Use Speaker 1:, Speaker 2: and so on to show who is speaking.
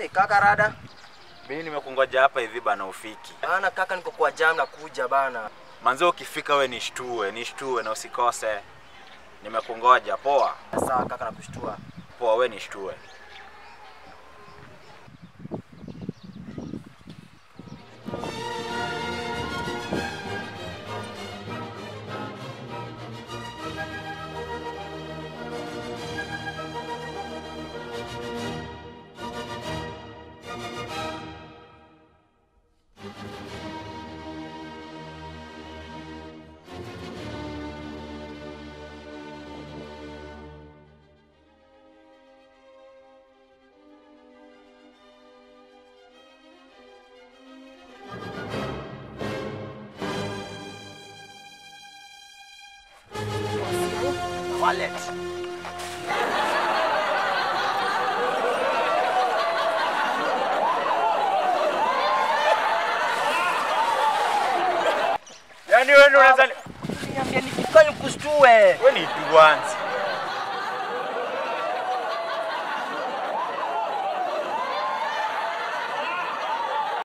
Speaker 1: Hey, kaka rada.
Speaker 2: Mimi nimekungoja hapa hivi bana ufiki.
Speaker 1: Bana kaka niko kwa jam na kuja bana.
Speaker 2: Manze ukifika we nishtue, nishtue na usikose. Nimekungoja. Poa.
Speaker 1: Sawa kaka nakushtua.
Speaker 2: Poa we nishtue.
Speaker 1: Wallet.
Speaker 2: Yaani wewe ndio unaweza
Speaker 1: Niambia nikifika nikushtue.
Speaker 2: wewe ni duanzi.